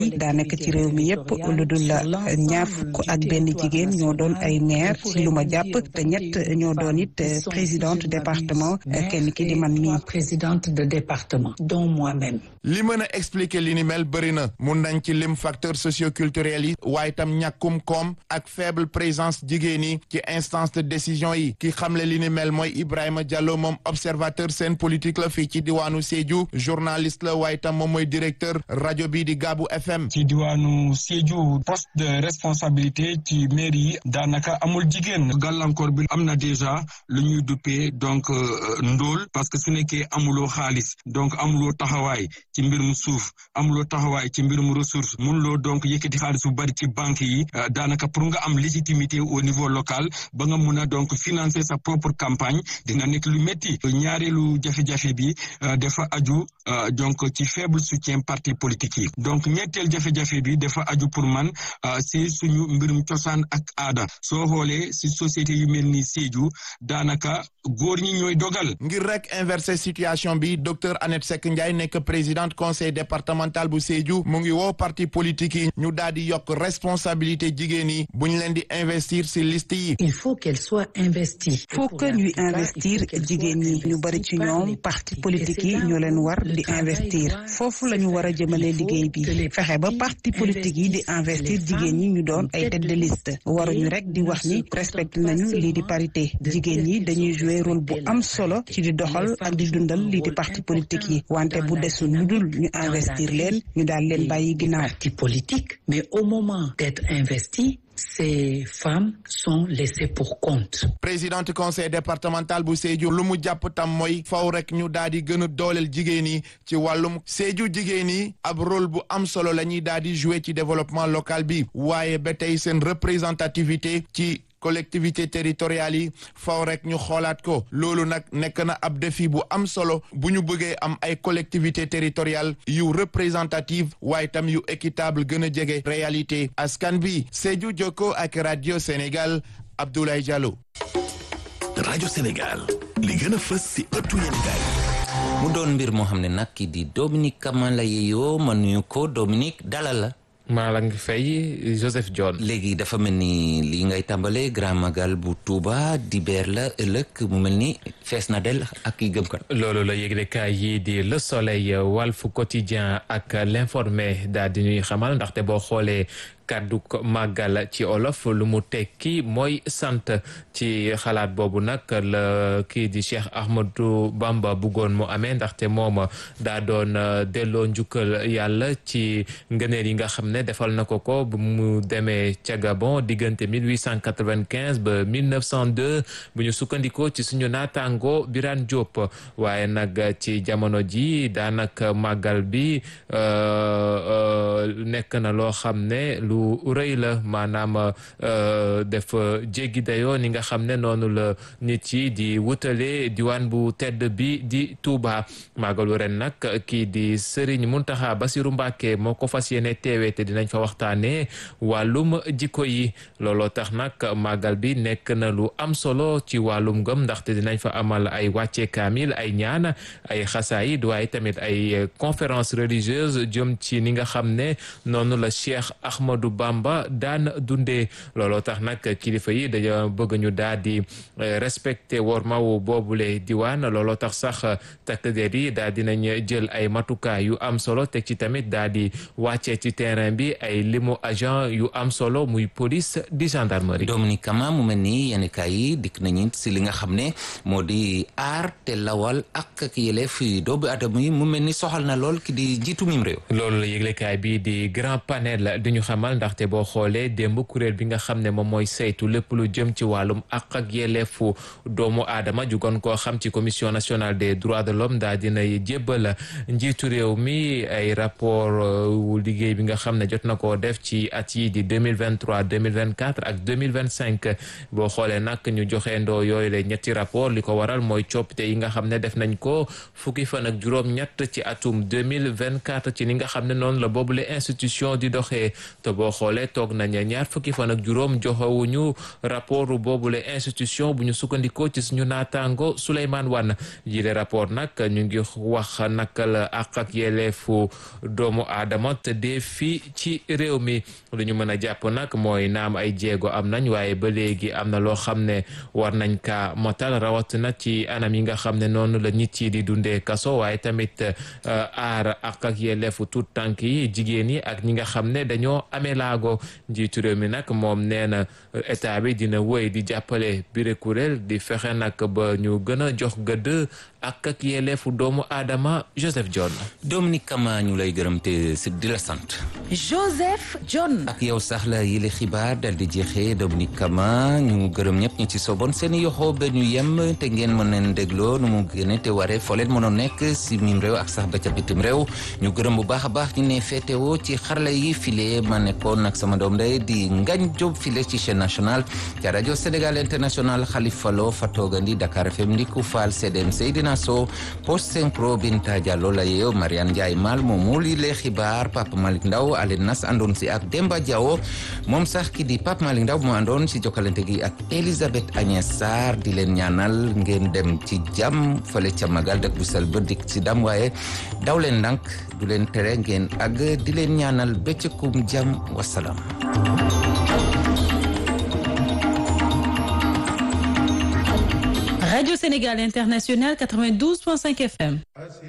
daanaka ci réew mi yépp lu dul ñaar fukk ak benn jigéen ñoo doon ay maire ci lu ma jàpp te ñett ñoo doon it présidente département kenn ki di man mii présidente de département dont moi-même li mën a expliquer li ni mel bëri na mun nañ ci lim facteur socioculturel yi waaye tam ñàkkum koom ak faible présence jigéen yi ci instance de décision yi ki xamle li ni mel mooy Ibrahima Diallo moom observateur seen politique la fii ci diwaanu Sédhiou journaliste la waaye tam moom mooy directeur rajo bi di Gaabu FM. ci diwaanu Sédhiou poste de responsabilité ci mairie yi daanaka amul jigéen gàllankoor bi am na déjà lu ñuy duppee donc ndóol parce que su nekkee amuloo xaalis donc amuloo taxawaay ci mbirum suuf amuloo taxawaay ci mbirum ressource mënuloo donc yëkkati xaalis bu bari ci banque yi daanaka pour nga am légitimité au niveau local ba nga mun a donc financer sa propre campagne dina nekk lu métti ñaareelu jafe-jafe bi dafa aju donc ci faible soutien parti politique yi donc ñetteel jafe-jafe bi dafa aju pour man si suñu mbirum cosaan ak aada soo xoolee si société yu mel ni Sédhiou daanaka góor ñi ñooy dogal. ngir rek inverser situation bi docteur Annette Seck Ndiaye nekk présidente conseil départemental bu Sédhiou mu ngi woo parti politique yi ñu daal di yokk responsabilité jigéen yi bu ñu leen di investir si liste yi. il faut qu'elle soit investie. faut que ñuy investir jigéen ñi ñu bari ci ñoom parti politique yi ñoo leen war di investir foofu la ñu war a jëmale liggéey bi fexe ba parti politique yi di investir jigéen ñi ñu doon ay tête de liste waruñu rek di wax ni respecté nañu lii di parité jigéen ñi dañuy jouer rôle bu am solo ci di doxal ak di dundal lii di parti politique yi wante bu desul lu dul ñu investir leen ñu daal leen bàyyi ginnaaw. parti politique mais au moment d'être investi ces femmes sont laissées pour compte. présidente conseil départemental bu Sédhiou lu mu jàpp tam mooy faw rek ñu daal di gën a dooleel jigéen yi ci wàllum Sédhiou jigéen yi ab rôle bu am solo la ñuy daal di jouer ci développement local bi waaye ba tey seen représentativité ci. collectivité territoriale yi faw rek ñu xoolaat ko loolu nag nekk na ab défi bu am solo bu ñu bëggee am ay collectivité territoriale yu représentative waaye tam yu équitable gën a jege réalité askan bi Sédhiou Jokko ak radio Sénégal Abdoulaye Diallo. rajo Sénégal li gën a fës si ëttu yéenekaay mu doon mbir moo xam ne nag ki di Dominique Kamala yeyoo ma nuyu ko Dominique dalal la. maa la ngi fay Joseph John. léegi dafa mel ni li ngay tàmbalee Grand Magal bu Touba dibeer la ëllëg mu mel ni fees na del ak i gëm kan. loolu la yëglekaay yi di Le Soleil Walf Quotidien ak L'Informé daal di ñuy xamal ndaxte boo xoolee. kàddu màggal ci olof lu mu tekki mooy sant ci xalaat boobu nag la kii di Cheikh Ahmadou Bamba buggoon mu amee ndaxte moom daa doon delloo njukkal yàlla ci ngëneel yi nga xam ne defal na ko ko bu mu demee ca Gabon diggante 1895 ba 1902 bu ñu sukkandikoo ci suñu naataango Birane Diop waaye nag ci jamono ji daanaka màggal bi nekk na loo xam ne lu rëy la maanaam def jéggi dayoo ni nga xam ne noonu la nit yi di wutale diwaan bu tedd bi di Touba màggalu ren nag kii di Serigne Mountakha Bassirou Mbacké moo ko fas yéene teewee te dinañ fa waxtaanee wàllum jikko yi looloo tax nag màggal bi nekk na lu am solo ci wàllum ngëm ndaxte dinañ fa amal ay wàcce kaamil ay ñaan ay xasaayid waaye tamit ay conférence religieuse jëm ci ni nga xam ne noonu la Cheikh Ahmadou Bamba daan dundee looloo tax nag kilifa yi dañoo bëgg ñu daal di respecté wormawu boobule diwaan looloo tax sax takk der yi daal dinañ jël ay matukaay yu am solo teg ci tamit daal di wàccee ci terrain bi ay limu agent yu am solo muy police di gendarmerie. Dominique Kama mu mel ni yenn kaay yi dikk nañu si li nga xam ne moo di aar te lawal ak ak yelleef doomu aadama yi mu mel ni soxal na lool ki di njiitu mim réew. loolu la yëglekaay bi di grand panel di ñu xamal ndaxte boo xoolee démb kuréel bi nga xam ne moom mooy saytu lépp lu jëm ci wàllum ak ak yelleefu doomu aadama jugoon koo xam ci commission nationale des droits de l'homme daa dina jébbal njiitu réew mi ay rapport wu liggéey bi nga xam ne jot na koo def ci at yi di 2023 2024 ak 2025 boo xoolee nag ñu joxe ndoo yooyu la ñetti rapport li ko waral mooy coppite yi nga xam ne def nañ ko fukki fan ak juróom ñett ci atum 2024 ci ni nga xam ne noonu la boobule institut institution di doxee te boo xoolee toog nañ ñaar fukki fan ak juróom joxewuñu rapport boobule institution bu ñu sukkandikoo ci suñu naataango Souleymane Wane jile rapport nag ñu ngi wax naka la àq ak yelleefu doomu aadama te dee fii ci réew mi lu ñu mën a jàpp nag mooy naam ay jéego am nañ waaye ba léegi am na loo xam ne war nañ ka motal rawatina ci anam yi nga xam ne noonu la nit yi di dundee kaso waaye tamit aar àq ak yelleefu tuut tànk yi jigéen yi ak ñi nga xam ne dañoo amee laago njiitu réew mi nag moom nee na état bi dina wëy di jàppale bire kuréel di fexe nag ba ñu gën a jox gëdd ak ak yelleefu doomu aadama Joseph John. Dominique Kama ñu lay gërëm te si di la sant. Joseph John. ak yow sax la yile xibaar dal di jeexee Dominique Kama ñu gërëm ñëpp ñu ci soboon seen yoxo ba ñu yem te ngeen mën leen dégloo nu mu gëne te waree foo leen mënoon nekk si mim réew ak sax ba ca bitim réew ñu gërëm bu baax a baax ñu ne féetewoo ci xarala yi file ma nekkoon nag sama doom day di Ngagne Diop file ci chaîne nationale ca rajo Sénégal international Khalifa Lo fa toogandi Dakar FM Ndiku Fall CDM Seydina So post synchro Binta Diallo la yeew Mariane Ndiaye Mal moom mu li lee xibaar Papa Malick Ndaw Alen Nas àndoon si ak Demba Diawo moom sax ki di Papa Malick Ndaw mu àndoon si jokkalante gi ak Elisabeth Agnès Sarr di leen ñaanal ngeen dem ci jàmm fële ca magal dëkk bu sel ba dik si dam waaye daw leen ndànk du leen tere ngeen àgg di leen ñaanal bëccëgum jàmm wasalaam Radio Sénégal International 92.5 FM.